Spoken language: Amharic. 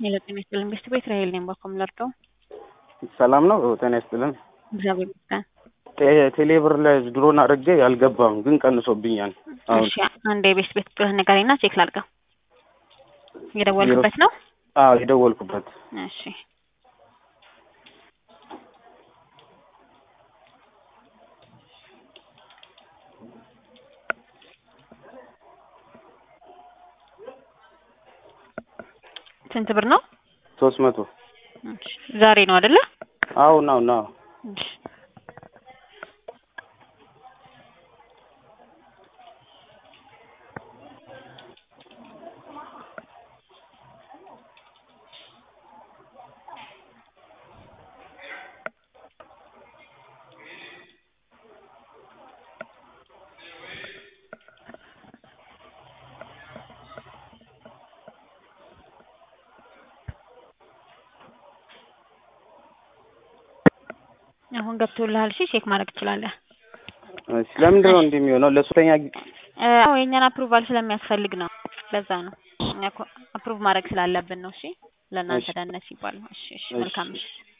ሄሎ ጤና ይስጥልን ቤስት ቤት ራሄል ነኝ። ባኮም ለርደው ሰላም ነው። ጤና ይስጥልን። እግዚአብሔር ይመስገን። ቴ- ቴሌብር ላይ ድሮን አድርጌ አልገባም፣ ግን ቀንሶብኛል። አሁን እሺ አንድ የቤስት ቤት ቁጥርህን ንገረኝና ቼክ ላድርገው። የደወልክበት ነው? አዎ የደወልኩበት እሺ ስንት ብር ነው? ሶስት መቶ እሺ ዛሬ ነው አይደለ? አዎ ነው ነው እሺ አሁን ገብቶልሃል። እሺ ቼክ ማድረግ ትችላለህ። እሺ ለምንድን ነው እንዲህ የሚሆነው? ለሶስተኛ ጊዜ እ አዎ የእኛን አፕሩቫል ስለሚያስፈልግ ነው። ለዛ ነው እኛ አፕሩቭ ማድረግ ስላለብን ነው። እሺ ለእናንተ እሺ። ደህንነት ሲባል ነው። እሺ እሺ እሺ። መልካም እሺ